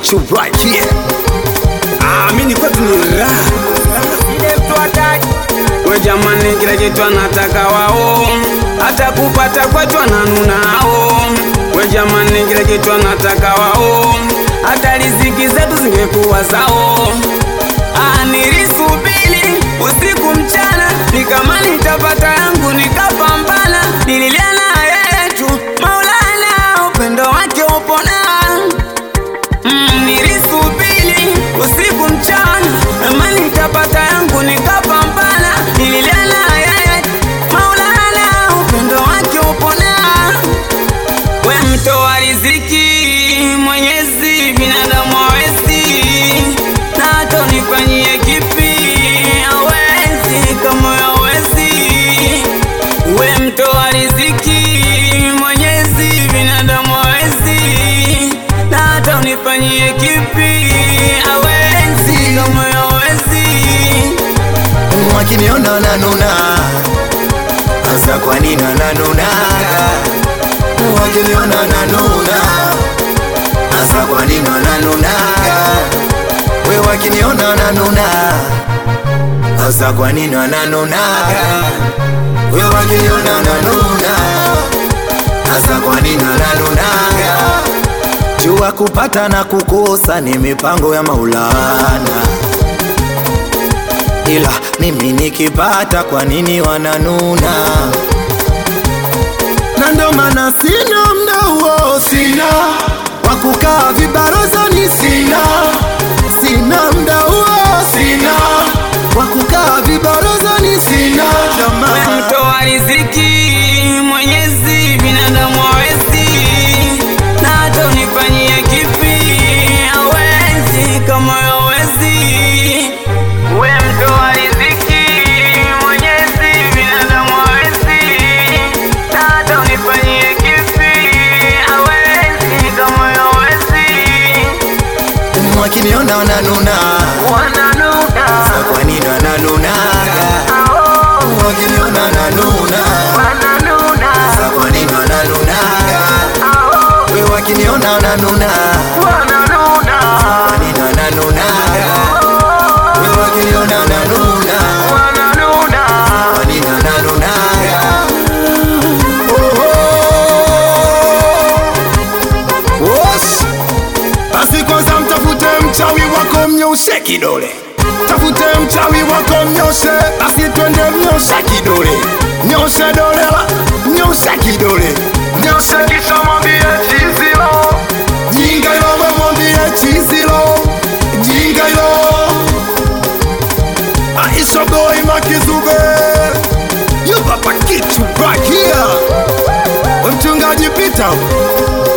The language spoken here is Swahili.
kitu right here. Ah, mimi kwetu ni raha. We jamani, kila kitu anataka wao, hata kupata kwetu ananunao. We jamani, kila kitu anataka wao, hata riziki zetu zingekuwa zao. Ah, nilisubiri usiku mchana, nikama nitapata yangu, nikapambana, nililia na yeye tu, Maulana, upendo wake upona Mm, nilisubiri usiku mchana, ama nitapata yangu, nikapambana, nililia na yeye Maulana, upendo wake upona. We mtoa riziki, Mwenyezi, binadamu hawezi, na hata unifanyie kipi, hawezi, kama hawezi. We mtoa riziki, Mwenyezi, binadamu hawezi, na hata unifanyie kipi, hawezi, kama hawezi. Wakiniona wananuna, hasa kwa nini wananuna? Wakiniona wananuna, hasa kwa nini wananuna? We wakiniona wananuna, hasa kwa nini wananuna? We wakiniona wananuna, hasa kwa nini wananuna? Jua kupata na kukosa ni mipango ya Maulana ila mimi nikipata, kwa nini wananuna? Na ndo maana sina mda huo, sina wa kukaa vibarozani, sina sina mda huo, sina wa kukaa vibarozani, sina We jamaa mtoa riziki, Mwenyezi, binadamu hawezi, na hata unifanyie kipi, hawezi, kama hawezi. We mtoa riziki, Mwenyezi, binadamu hawezi, na hata unifanyie kipi, hawezi, kama hawezi. wakiniona wananuna, Wananuna, sa kwa nini wananuna? Wakiniona wananuna, wananuna, sa kwa nini wananuna? We wakiniona wananuna wananuna. Kwa nini wananuna? Wewe wakiniona wananuna. Kwa nini wananuna? Oh, oh. Wosh. Basi kwanza mtafute mchawi wako mnyoshe kidole, tafute mchawi wako mnyoshe, basi twende mnyoshe kidole, nyoshe dole la nyoshe kidole, nyoshe kisha mwambie chizilo jinga ilo we mwambie chizilo jinga ilo Aisha boy makizuge you papa kitu right here we mchungaji Peter